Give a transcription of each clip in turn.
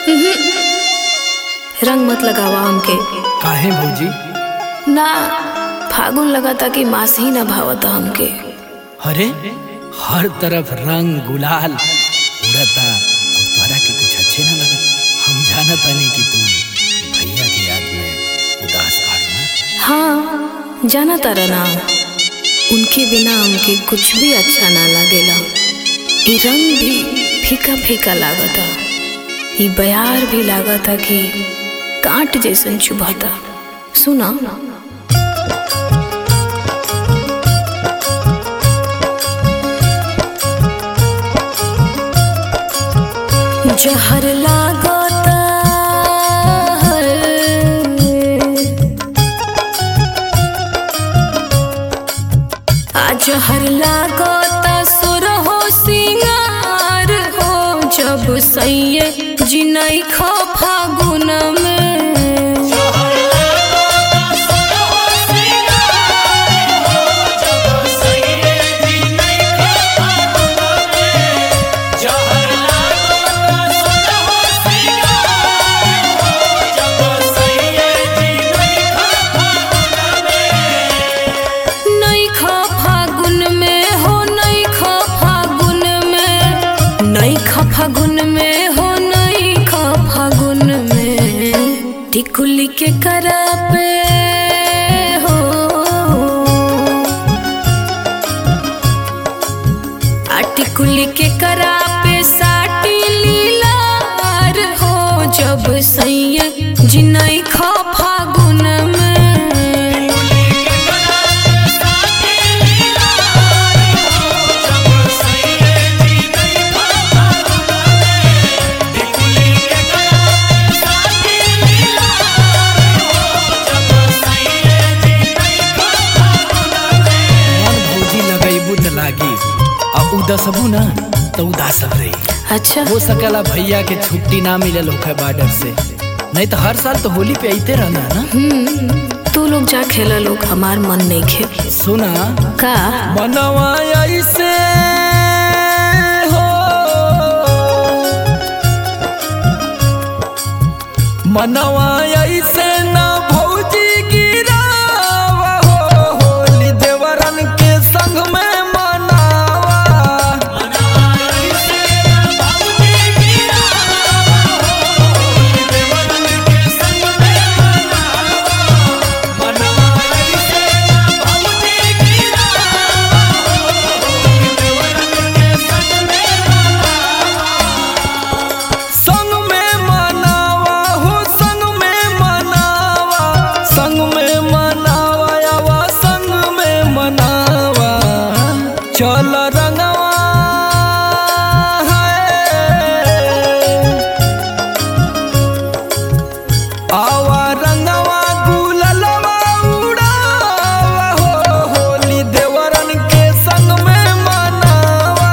रंग मत लगावा हमके काहे भौजी ना फागुन लगाता कि मास ही ना भावता हमके अरे हर तरफ रंग गुलाल उड़ता और तोहरा के कुछ अच्छे ना लगत हम जानत नहीं कि तुम भैया के याद में उदास आड़ू ना हाँ जाना तारा ना उनके बिना हमके कुछ भी अच्छा ना लागेला ई रंग भी फीका फीका लागता ई बयार भी लागता कि कांट जैसन चुभता सुना जहर लागता आज हर लागता सुर हो सिंगार हो जब सैये जिनई खो फागुन में नई खो फागुन में हो नई खो फागुन में नई खो फागुन में हो नई खो फागुन में टिकुली के करा पे हो आ टिकुली के करा पे साटी लीलार हो जब सैया जिनई खो फागुन में मन भौजी लगैबू त लागी आ उदासबू ना तो उदासब रही अच्छा हो सकला भैया के छुट्टी ना मिलल होखे बॉर्डर से नहीं तो हर साल तो होली पे आते रहना ना तू लोग जा खेला लोग हमार मन नहीं खे सुना का मनवा ऐसे हो मनवा ऐसे ना भौजी गिरावा हो होली देवरन के संग में मनावा संग में मनावा हो संग में मनावा संग में मनावा यावा संग में मनावा चल रंगवा है आवा रंगवा गुललवा उड़ावा हो होली देवरन के संग में मनावा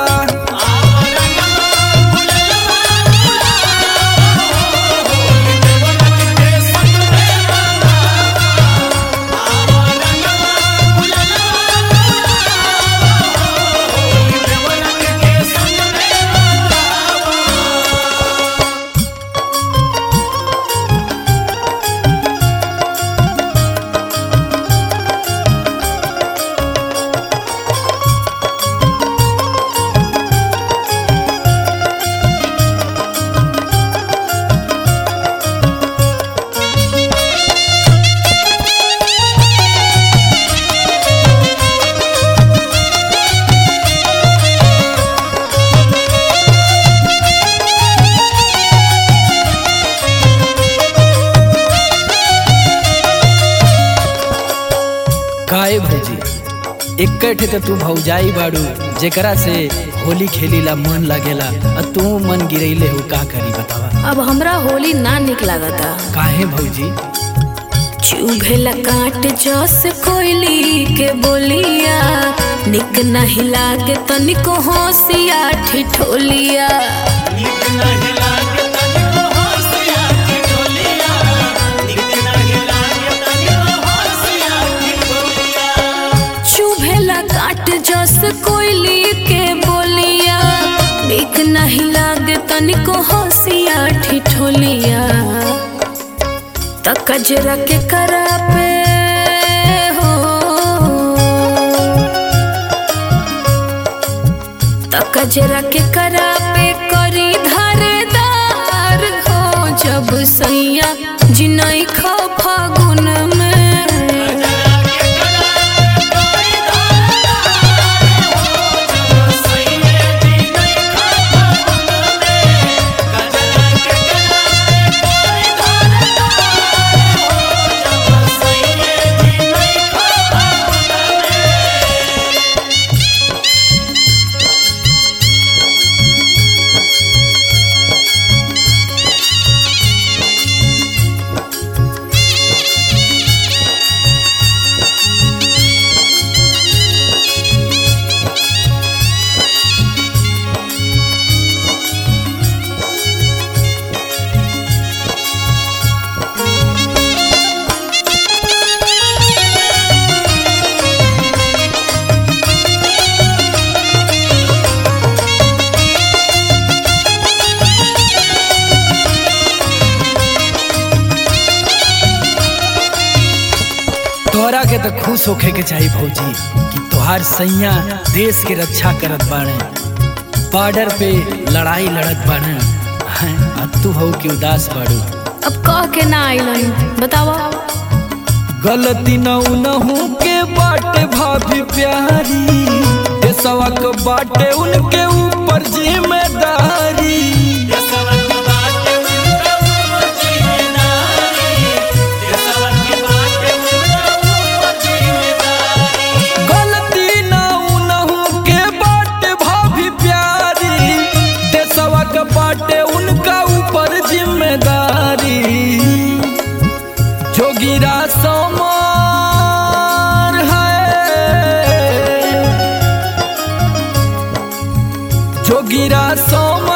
काहे भौजी इकट्ठे तो तू भौजाई बाड़ू जेकरा से होली खेलीला मन लगेला आ तू मन गिरैले हो का करी बतावा अब हमरा होली ना निक लागता काहे भौजी चुभेला काट जस कोयली के बोलिया निक नहीं लागे तनिको होशिया ठिठोलिया चुभेला काट जस कोयली के बोलिया निक नहीं लागे तनिको होशिया ठिठोलिया कजरा के करा पे हो त कजरा के करा पे करी धारदार हो जब सैया जिनई खो फागुन में तोहरा के तो खुश होखे के चाहिए भौजी कि तोहार सैया देश के रक्षा करत बाड़े बॉर्डर पे लड़ाई लड़त बाड़े हैं आ तू हो कि उदास बाड़ू अब कह के ना आइलन बतावा गलती न उनहू के बाटे भाभी प्यारी देशवा के बाटे उनके ऊपर जिम्मेदारी गलती न उनहू के बाटे भाभी प्यारी देशवा के बाटे उनका ऊपर जिम्मेदारी जोगिरा समार है जोगिरा सोम